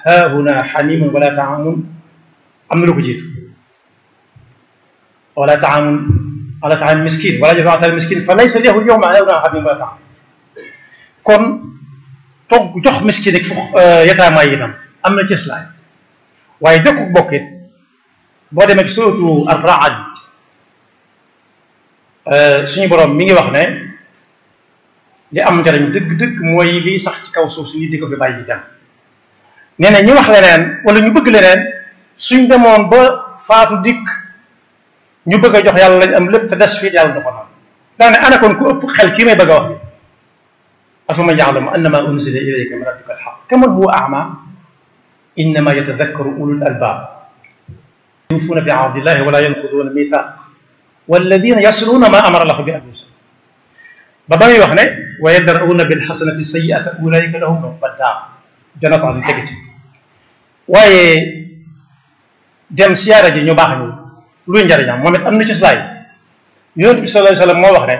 haahuna xamimun wala taamun am na lu ko jiitu wala taamun wala taam miskin wala jaza atal miskin fa laysa lahu yowma haahuna xamimun wala taam kon togg jox miskin ak fu yataamaa yi itam am na cëslaay waaye jokku bokkit boo demee ci suratu ar-Ra'd suñu borom mi ngi wax ne li am njariñ dëgg-dëgg mooy liy sax ci kaw suuf si nit di ko fi bàyyi dem nee na ñi wax leneen wala ñu bëgg leneen suñ demoon ba faatu dikk ñu bëgg a jox yàlla lañ am lépp te des fii yàlla da ko noonu daane ana kon ku ëpp xel kii may bëgg a wax bi afaman ya'lamu annama unzila ilayka min rabbika al-haqq kaman huwa a'ma innama yatadakkaru ulul albab yuufuuna bi ahdillahi wala yanquduuna mithaq walladina yasluuna ma amara lahu bi an yusal ba ba muy wax ne wa yadra'uuna bil xasanati sayyi'ata ulaika lahum uqba daar janatu adn teg ci waaye dem siyaara ji ñu baax ñu luy njariñam moom it am na ci slaay yonent bi sallallahu alayhi wa sallam moo wax ne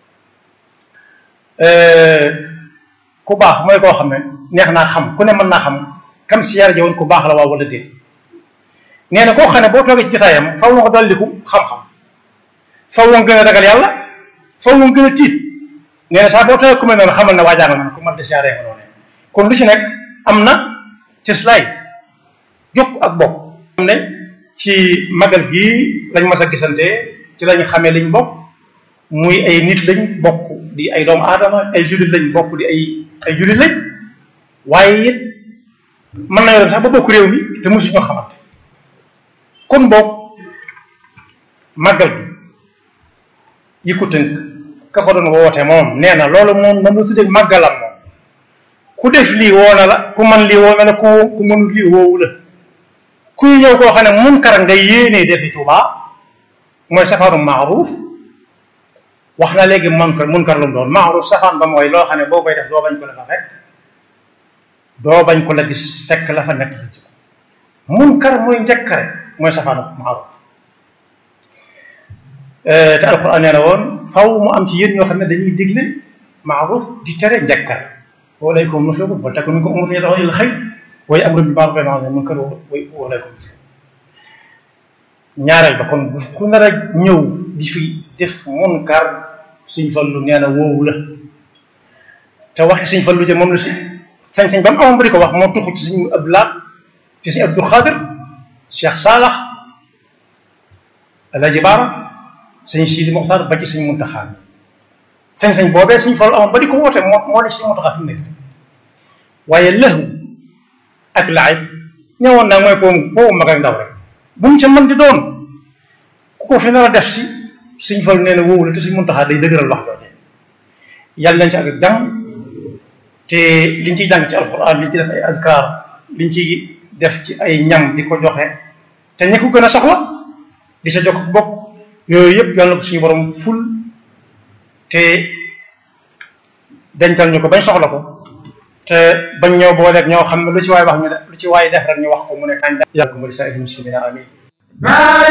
ku baax mooy koo xam ne neex naa xam ku ne mën naa xam kam siyaara ji woon ku baax la waaw wala déet nee na koo xam ne boo toogee ci jotaayam faw nga ko dolliku xam-xam faw nga gën a ragal yàlla faw nga gën a tiit nee na saa boo toogee ku mel noonu xamal ne waajaa nga noonu ku mat di siyaaree nga noonu kon lu ci nekk am na cëslaay jokk ak bokk xam ne ci magal gii lañ mas a gisante ci lañ xamee liñ bokk muy ay nit lañ bokk di ay doomu aadama ay jullit lañ bokk di ay ay jullit lañ waaye it mën nañoo dem sax ba bokk réew mi te mosuñoo xamante kon boog màggal bi yi ko tënk ka ko doon woote moom nee na loolu moom moom la tuddee màggalam moom ku def lii woo na la ku man lii woo na la ku ku mënul lii woowu la kuy ñëw koo xam ne munkar nga yéenee defi Tuubaa mooy safaanu maaruf wax na léegi munkar munkar lu mu doon maaruf safaan ba mooy loo xam ne boo koy def doo bañ ko la fa fekk doo bañ ko la gis fekk la fa nekk ci ko munkar mooy njëkkare mooy safaanu maaruf te alquran nee na woon faw mu am ci yéen ñoo xam ne dañuy digle maaruf di tere njëkkare walaykum muflihun wal takun minkum ummatun yad'una ilal khayr wa ya'muruna bil ma'ruf wa yanhawna 'anil munkar wa walaykum ñaareel ba kon ku nar a ñëw di fi def munkar suñ fallu nee na woowu la te waxi suñ fallu te moom la si sañ-sañ ba mu amoon ba di ko wax moo tuxu ci suñu Abdou Lahad ci suñu Abdou Khadir Cheikh Salah Alaaji Baara sëñ Sidi Moxtaar ba ci sëñ Muntaxa sañ-sañ boobee suñ fallu amoon ba di ko woote moo moo ne sëñ Muntaxa fi mu nekk waaye lëhu ak laay ñëwoon naa mooy boobu boobu mag ak ndaw rek bu mu ca mën di doon ku ko fi nar a def si suñ fallu nee na woowu la te suñ Muntaxa day dëgëral wax jooje yàlla nañ ci ak jàmm te liñ ciy jàng ci alxuraan liñ ci def ay azkar liñ ci def ci ay ñam di ko joxe te ñi ko gën a soxla di sa jokk bokk yooyu yëpp yàlla na ko suñu borom ful te dencal ñu ko bañ soxla ko te bañ ñoo booleeg ñoo xam ne lu ci waay wax ñu def lu ci waay def rek ñu wax ko mu ne kañ yàlla ko mu di sa muslimina amin